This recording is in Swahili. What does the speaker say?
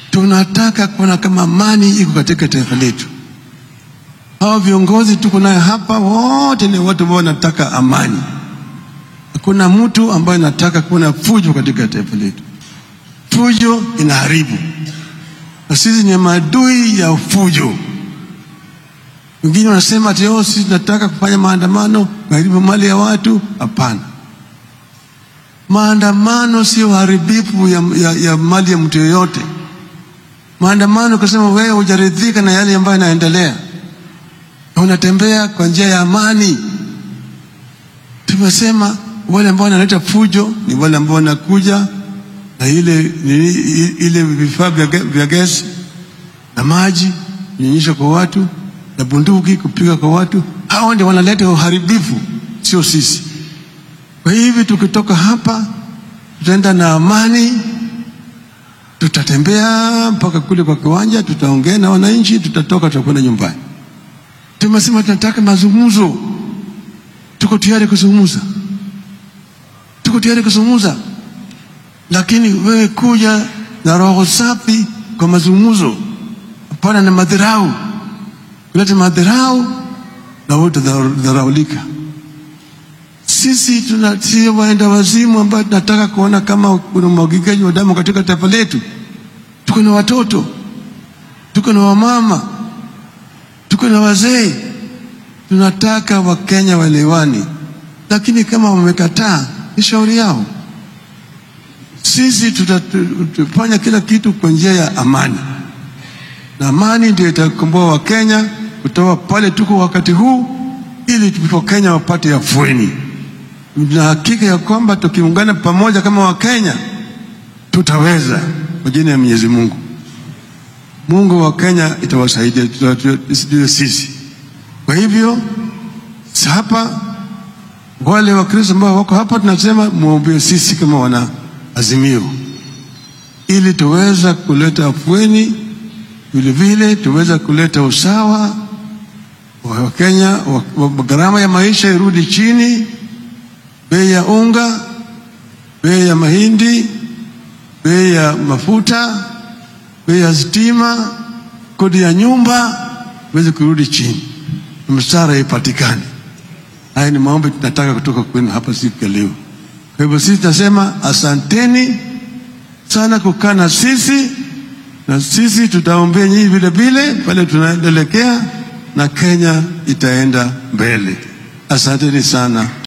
tunataka kuona kama amani iko katika taifa letu. Hawa viongozi tuko naye hapa wote ni watu ambao wanataka amani. Hakuna mtu ambaye anataka kuona fujo katika taifa letu. Fujo inaharibu, na sisi ni maadui ya fujo. Wengine wanasema ati oh, sisi tunataka kufanya maandamano kuharibu mali ya watu. Hapana, maandamano sio uharibifu ya, ya, ya mali ya mtu yoyote. Maandamano kusema wewe hujaridhika na yale ambayo yanaendelea na unatembea kwa njia ya amani. Tumesema wale ambao wanaleta fujo ni wale ambao wanakuja na ile nini, ile vifaa vya ge- vya gesi na maji kunyonyesha kwa watu na bunduki kupiga kwa watu. Hao ndio wanaleta uharibifu, sio sisi. Kwa hivyo tukitoka hapa, tutaenda na amani, tutatembea mpaka kule kwa kiwanja, tutaongea na wananchi, tutatoka, tutakwenda nyumbani. Tumesema tunataka mazungumzo, tuko tayari kuzungumza, tuko tayari kuzungumza, lakini wewe kuja na roho safi kwa mazungumzo, hapana na madharau. Kuleta madharau na wote dharaulika. Sisi tuna sio waenda wazimu ambao tunataka kuona kama kuna umwagikaji wa damu katika taifa letu. Tuko na watoto, tuko na wamama, tuko na wazee. Tunataka Wakenya waelewani, lakini kama wamekataa, ni shauri yao. Sisi tutafanya kila kitu kwa njia ya amani, na amani ndio itakomboa Wakenya kutoka pale tuko wakati huu, ili Wakenya wapate afueni na hakika ya kwamba tukiungana pamoja kama Wakenya tutaweza kwa jina ya Mwenyezi Mungu. Mungu wa Kenya itawasaidia, tutajue sisi. Kwa hivyo hapa, wale Wakristo ambao wako hapa, tunasema muombee sisi kama wana Azimio, ili tuweza kuleta afueni, vile vile tuweza kuleta usawa wa Wakenya, gharama ya maisha irudi chini bei ya unga, bei ya mahindi, bei ya mafuta, bei ya stima, kodi ya nyumba iweze kurudi chini, msara ipatikane. Haya ni maombi tunataka kutoka kwenu hapa siku ya leo. Kwa hivyo sisi tunasema asanteni sana kukaa na sisi, na sisi tutaombea nyinyi vile vile pale tunaendelekea, na Kenya itaenda mbele. Asanteni sana.